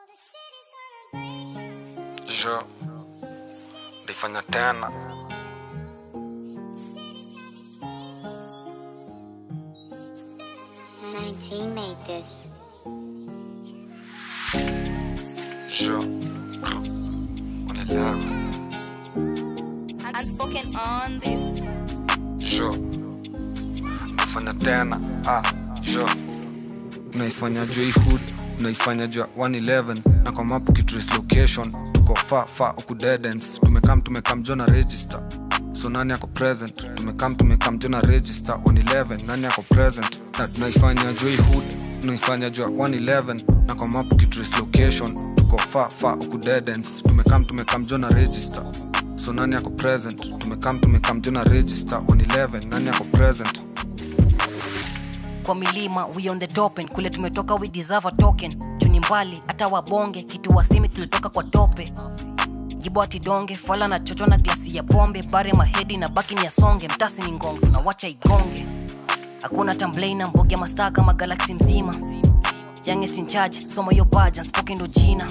jo ndifanya tena 19 made this. jo unaelewa Unspoken on this. jo ndifanya tena ah, jo unaifanya jua hii hood unaifanya jua 111 na kwa mapu kitrace location tuko fa fa uku deadends tumekam tumekam jona register so nani ako present tumekam tumekam jona register 111 nani ako present na tunaifanya jua hii hood tunaifanya jua 111 na kwa mapu kitrace location tuko fa fa uku deadends tumekam tumekam jona register so nani ako present tumekam tumekam jona register 111 nani ako present kwa milima we on the top end kule tumetoka we deserve a token juni mbali hata wabonge kitu wasimi tulitoka kwa tope gibo atidonge fala na chocho na glasi ya pombe bare mahedi na baki ni yasonge mtasi ni ngong tunawacha igonge hakuna tamblei na mboge mastaa kama galaxy mzima youngest in charge soma yo baja spoken ndo jina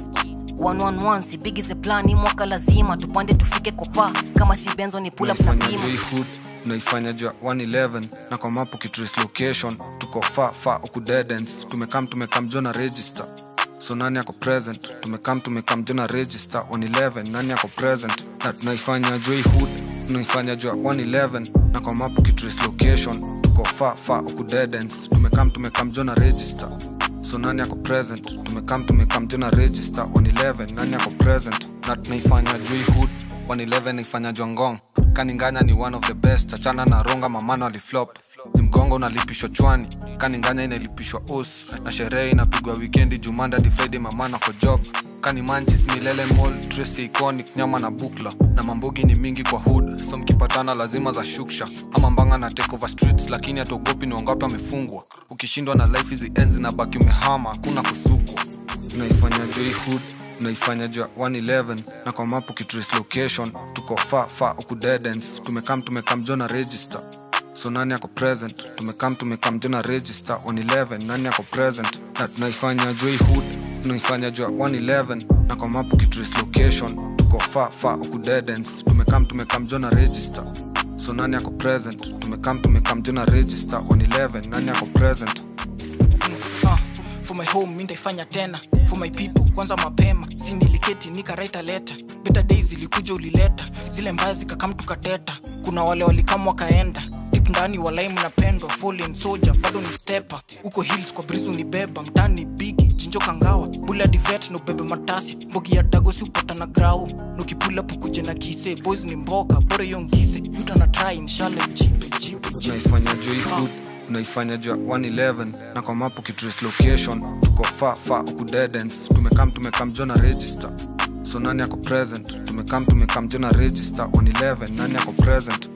111 si big is the plan hii mwaka lazima tupande tufike kopa kama si benzo ni pull up na Tunaifanya bima juu hii hood tunaifanya juu ya 111 na kwa mapu kitrace location tuko fa fa uku deadends tumekam tumekam jona register so nani ako present tumekam tumekam jona register 111 nani ako present na tunaifanya juu hii hood tunaifanya juu ya 111 na kwa mapu kitrace location tuko fa fa uku deadends tumekam tumekam jona register so nani ako present tumekam tumekam jona register 111 nani ako present na tunaifanya juu hii hood 111 naifanya jongong kaninganya ni one of the best achana na ronga mamano aliflop ni mgongo unalipishwa chwani kaninganya inalipishwa us na sherehe inapigwa wikendi jumanda di friday mamano kwa job kani manchis milele mall tracy iconic nyama na bukla na mambogi ni mingi kwa hood so mkipatana lazima za shuksha ama mbanga na take over streets lakini hatuogopi ni wangapi amefungwa ukishindwa na life hizi enzi na baki umehama hakuna kusukwa tunaifanya juu hii hood tunaifanya juu ya 111 na kwa mapu kitrace location tuko fa fa uku deadends tumekam tumekam jona register so nani ako present tumekam tumekam jona register 111 nani ako present na tunaifanya juu hii hood tunaifanya juu ya 111 na kwa mapu kitrace location tuko fa fa uku deadends tumekam tumekam jona register so nani ako present tumekam tumekam jona register 111 nani ako present uh, for my home mi ndaifanya tena for my people kwanza mapema si niliketi nikaraita leta better days ilikuja ulileta zile mbaya zikakam tukateta kuna wale walikam wakaenda dip ndani walai mnapendwa fallen soldier bado ni stepa huko hills kwa brizu ni beba mtani bigi jinjo kangawa bula divet no bebe matasi mbogi ya dagosi upata na grau nukipula pukuje na kise boys ni mboka bore yongise yuta na try inshallah jipe jipe jipe tunaifanya juu hii hood tunaifanya juu ya 111 na kwa mapu kitrace location tuko fa fa uku deadends tumekam tumekam jona register so nani ako present tumekam tumekam jona register 111 nani ako present